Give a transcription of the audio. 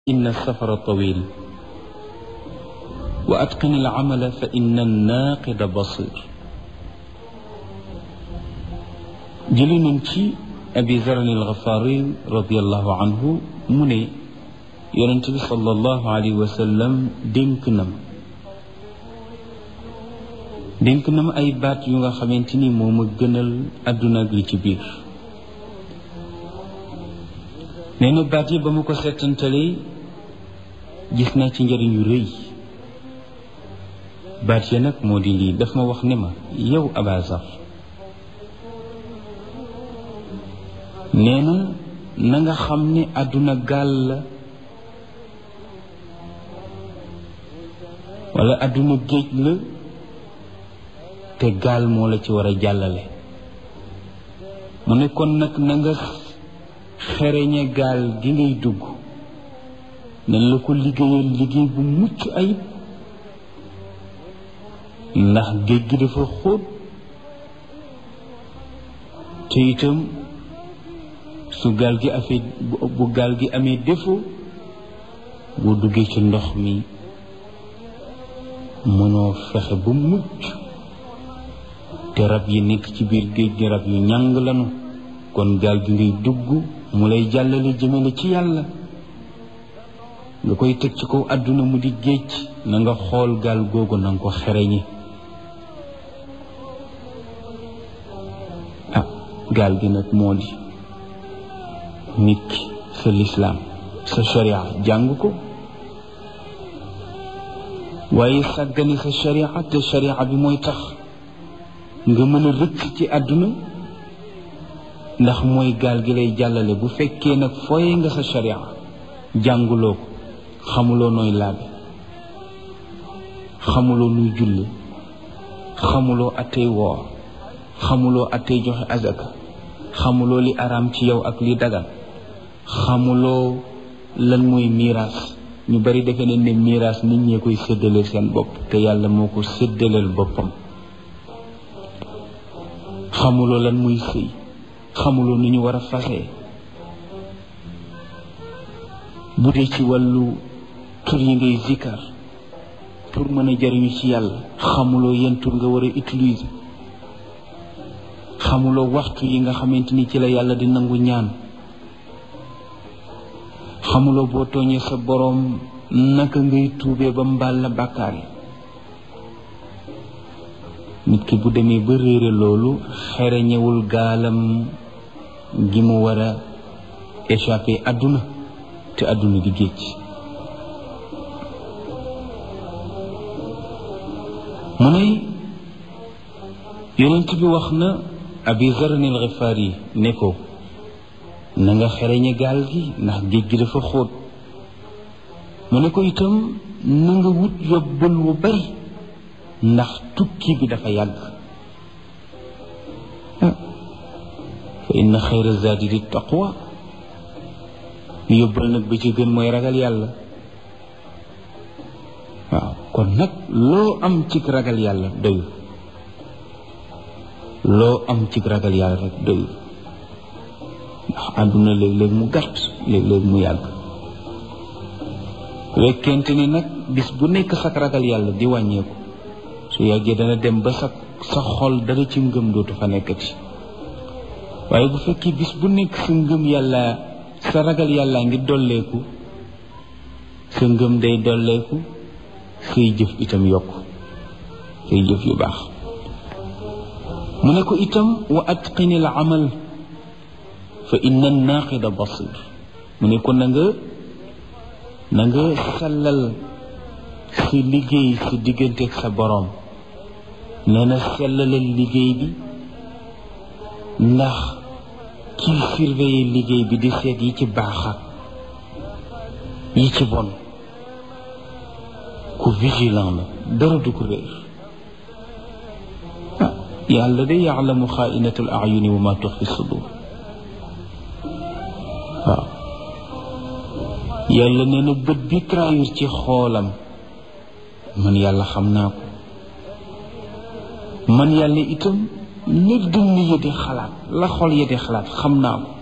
إن السفر طويل وأتقن العمل فإن الناقد بصير jëli nañ ci abi zaran alxafaari radiallahu anhu mu ne yonent bi sallallahu alayhi wa sallam dénk na ma dénk na ma ay baat yu nga xamante ni moo ma gënal àdduna ak li ci biir nee na baat yi ba ma ko seetantalee gis naa ci njëriñ yu rëy baat ya nag moo di lii daf ma wax ne ma yow abazar nee na na nga xam ne àdduna gaal la wala àdduna géej la te gaal moo la ci war a jàllale mu ne kon nag na nga xereñe gaal gi ngay dugg nañ la ko liggéeyal liggéey bu mucc ayib ndax géej gi dafa xóot te itam su gaal gi afee bu gaal gi amee défaut boo duggee ci ndox mi mënoo fexe ba mucc te rab yi nekk ci biir géej gi rab yu ñàng lanu kon gaal gi ngay dugg mu lay jàllale jëmale ci yàlla nga koy teg ci kaw àdduna mu di géej na nga xool gaal googu na nga ko xereñi ah gaal gi nag moo di nit ki sa lislaam sa sharia jàng ko waaye sàggani sa sharia te sharia bi mooy tax nga mën a rëcc ci àdduna ndax mooy gaal gi lay jàllale bu fekkee nag fooye nga sa sharia jànguloo ko xamuloo nooy laabe xamuloo nuy julli xamuloo attey woor xamuloo attey joxe azaka xamuloo li araam ci yow ak li dagan xamuloo lan mooy miiraas ñu bari defe nañ ne miiraas nit ñee koy séddaleel seen bopp te yàlla moo ko séddaleel boppam xamuloo lan muy sëy xamuloo ni ñu war a fasee bu dee ci wàllu tur yi ngay zikkar pour mën a jariñu ci yàlla xamuloo yan tur nga war a utiliser xamuloo waxtu yi nga xamante ni ci la yàlla di nangu ñaan xamuloo boo tooñee sa boroom naka ngay tuubee ba mbaal la bàkkaar yi nit ki bu demee ba réere loolu xereñewul gaalam gi mu war a échappé àdduna te àdduna di géej mu ne yonent bi wax na abi zaran al xifaari ne ko na nga xereñe gaal gi ndax géej gi dafa xóot mu ne ko itam na nga wut yóbbal wu bari ndax tukki bi dafa yàgg fa inna xayra zaadi di taqwa yóbbal nag ba ci gën mooy ragal yàlla waaw kon nag loo am cig ragal yàlla doyul loo am cig ragal yàlla rek doyul ndax àdduna léeg-léeg mu gàtt léeg-léeg mu yàgg wekkente ni nag bis bu nekk sak ragal yàlla di wàññeeku su yàggee dana dem ba sa sa xol dara ci ngëm dootu fa nekkati waaye bu fekkee bis bu nekk sa ngëm yàlla sa ragal yàlla ngi dolleeku sa ngëm day dolleeku say jëf itam yokk say jëf yu baax mu ne ko itam wa atqini al amal fa inna naaqida basir mu ne ko na nga na nga sellal sa liggéey sa digganteeg sa boroom nee na sellalal liggéey bi ndax kiy surveiller liggéey bi di seet yi ci baax ak yi ci bon ku vigilant la dara du ko réer ah yàlla de yaalamu xaainatul ayuni wa ma tux fi sudur waaw yàlla nee na bët bi trahir ci xoolam man yàlla xam naa ko man yàlla itam la dënn ya di xalaat la xol ya di xalaat xam naa ko